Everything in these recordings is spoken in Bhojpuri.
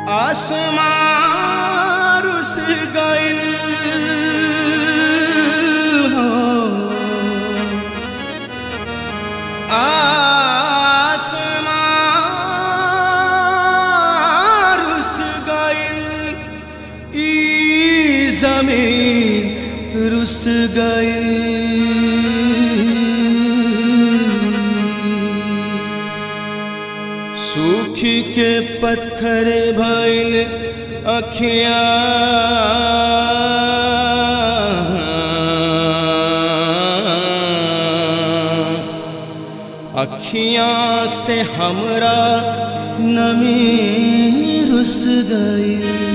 आसमां रुस गइल हो आसमां रुस गइल ई जमीन रुस गइल सूखी के पत्थर भइल अखिया अखियां से हमरा नमी रुस गई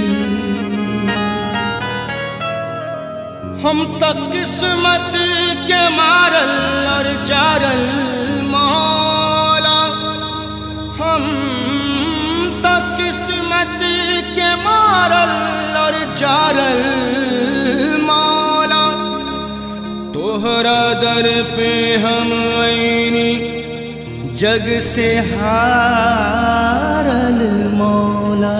हम तक किस्मत के मारल और जारल मौला हम तक किस्मत के मारल और जारल मौला तोहरा दर पे हम ऐनी जग से हारल मौला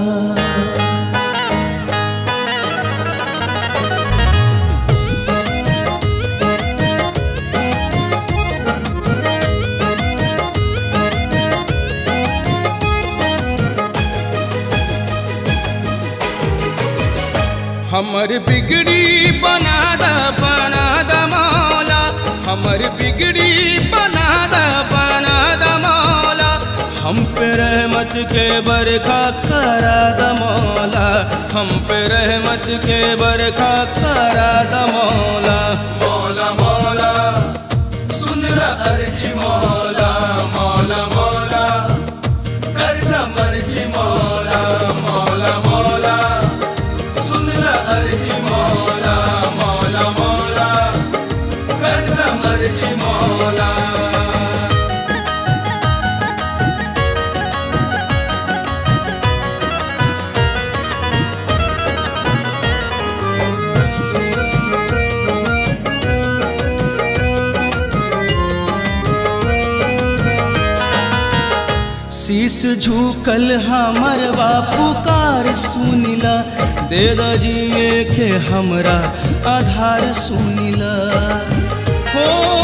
हमर बिगड़ी बना द बना द मौला हमर बिगड़ी बना द बना द मौला हम पे रहमत के बरखा करा द मौला हम पे रहमत के बरखा करा द मौला मौला मौला सुन ल अर्ज मौला मौला मौला कर द मर्ज मौला मौला मौला सुन ल अर्ज मौला मौला मौला कर द मर्ज मौला शीस झुकल हमर बापू कार सुनिला दे दजिए के हमरा आधार सुनिला हो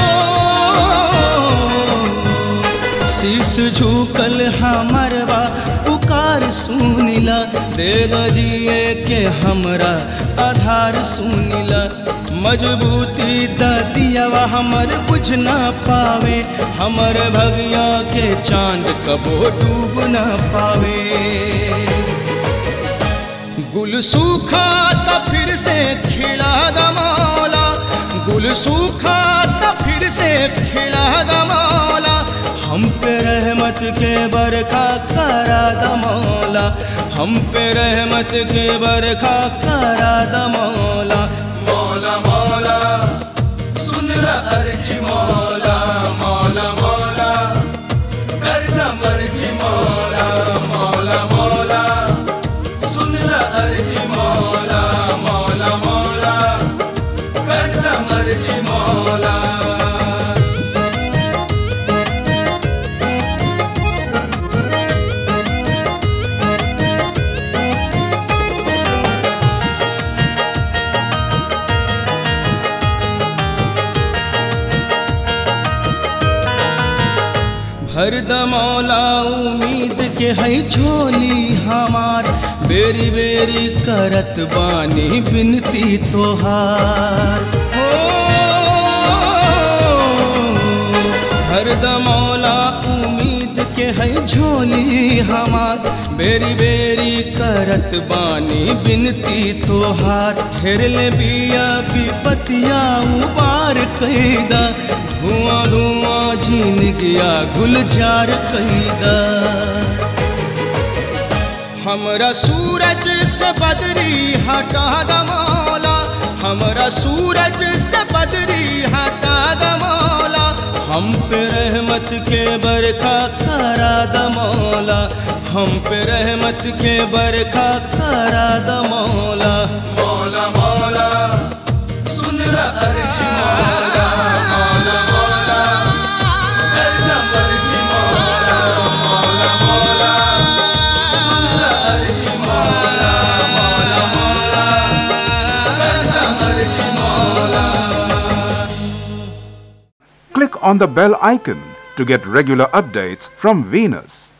शीस झुकल हमर बापू कार सुनिला दे दजिए के हमरा आधार सुनिला मजबूती दियावा हमर बुझ न पावे हमर भगिया के चांद कबो डूब न पावे गुल सूखा त फिर से खिला द मौला गुल सूखा त फिर से खिला द मौला हम पे रहमत के बरखा करा द मौला हम पे रहमत के बरखा करा द मौला मौला मौला सुन ल अर्ज मौला मौला मौला कर द मर्ज मौला मौला मौला सुन ल अर्ज मौला मौला मौला कर द मर्ज मौला भर द मौला उम्मीद के है झोली हमार बेरी बेरी करत बानी बिनती तोहार हो भर द मौला उम्मीद के है झोली हमार बेरी बेरी करत बानी बिनती तोहार घेर ले बिया विपतिया उबार कैदा धुआं धुआं झीन गया गुलजार कैदा हमरा सूरज से बदरी हटा द मौला हमरा सूरज से बदरी हटा द मौला हम पे रहमत के बरखा करा द मौला हम पे रहमत के बरखा करा द मौला मौला मौला सुन ल अर्ज मौला मौला मौला कर द मर्ज मौला मौला मौला सुन ल अर्ज click on the bell icon to get regular updates from Venus.